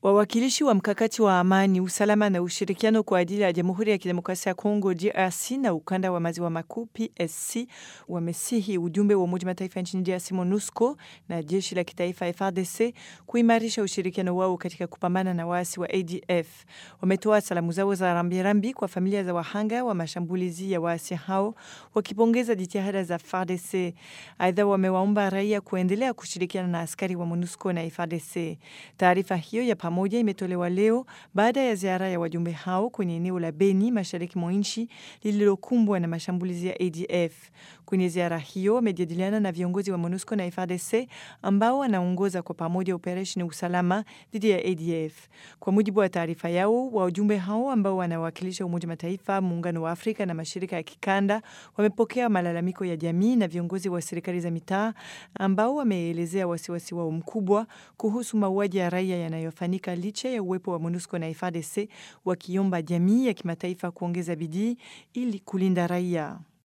Wawakilishi wa mkakati wa amani, usalama na ushirikiano kwa ajili ya Jamhuri ya Kidemokrasia ya Kongo DRC na ukanda wa maziwa makuu PSC wamesihi ujumbe wa Umoja Mataifa nchini DRC MONUSCO na jeshi la kitaifa FARDC kuimarisha ushirikiano wao katika kupambana na waasi wa ADF. Wametoa salamu zao za rambirambi kwa familia za wahanga wa mashambulizi ya waasi hao, wakipongeza jitihada za FARDC. Aidha, wamewaomba raia kuendelea kushirikiana na askari wa MONUSCO na FARDC. Taarifa hiyo ya pamoja imetolewa leo baada ya ziara ya wajumbe hao kwenye eneo la Beni mashariki mwa nchi lililokumbwa na mashambulizi ya ADF. Kwenye ziara hiyo wamejadiliana na viongozi wa MONUSCO na FARDC ambao wanaongoza kwa pamoja operesheni usalama dhidi ya ADF. Kwa mujibu wa taarifa yao, wajumbe hao ambao wanawakilisha Umoja Mataifa, Muungano wa Afrika na mashirika ya kikanda wamepokea malalamiko ya jamii na viongozi wa serikali za mitaa ambao wameelezea wasiwasi wao mkubwa kuhusu mauaji ya raia yanayofanyika licha ya uwepo wa MONUSCO na FARDC wakiomba jamii ya kimataifa kuongeza bidii ili kulinda raia.